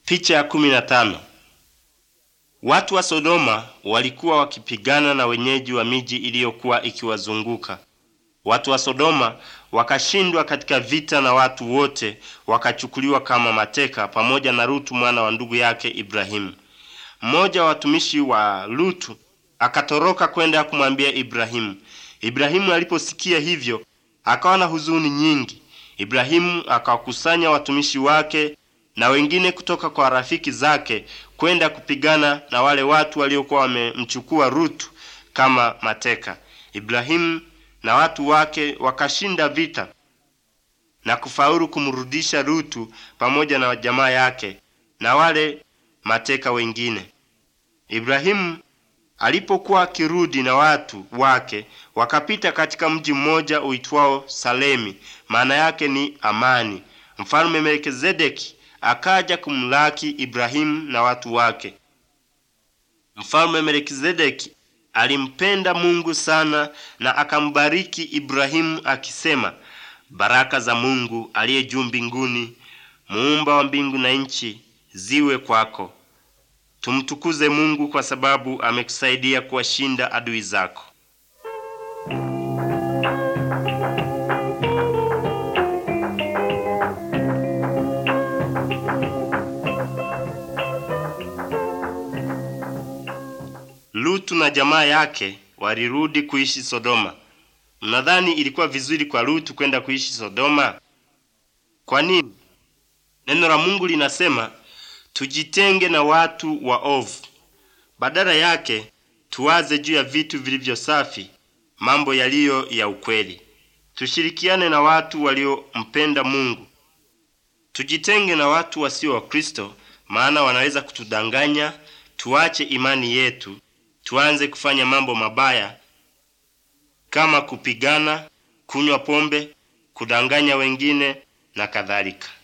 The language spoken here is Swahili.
Picha ya kumi na tano. Watu wa Sodoma walikuwa wakipigana na wenyeji wa miji iliyokuwa ikiwazunguka. Watu wa Sodoma wakashindwa katika vita na watu wote wakachukuliwa kama mateka pamoja na Lutu mwana wa ndugu yake Ibrahimu. Mmoja wa watumishi wa Lutu akatoroka kwenda kumwambia Ibrahimu. Ibrahimu aliposikia hivyo akawa na huzuni nyingi. Ibrahimu akawakusanya watumishi wake na wengine kutoka kwa rafiki zake kwenda kupigana na wale watu waliokuwa wamemchukua Rutu kama mateka. Ibrahimu na watu wake wakashinda vita na kufaulu kumrudisha Rutu pamoja na jamaa yake na wale mateka wengine. Ibrahimu alipokuwa akirudi na watu wake, wakapita katika mji mmoja uitwao Salemi, maana yake ni amani. Mfalme Melkizedeki akaja kumlaki Ibrahimu na watu wake. Mfalme Melkizedeki alimpenda Mungu sana na akambariki Ibrahimu akisema, baraka za Mungu aliye juu mbinguni, muumba wa mbingu na nchi, ziwe kwako. Tumtukuze Mungu kwa sababu amekusaidia kuwashinda adui zako. Lutu na jamaa yake walirudi kuishi Sodoma. Mnadhani ilikuwa vizuri kwa Lutu kwenda kuishi Sodoma? Kwa nini? Neno la Mungu linasema tujitenge na watu waovu. Badala yake tuwaze juu ya vitu vilivyo safi, mambo yaliyo ya ukweli. Tushirikiane na watu waliompenda Mungu. Tujitenge na watu wasio wa Kristo, maana wanaweza kutudanganya tuache imani yetu, tuanze kufanya mambo mabaya kama kupigana, kunywa pombe, kudanganya wengine na kadhalika.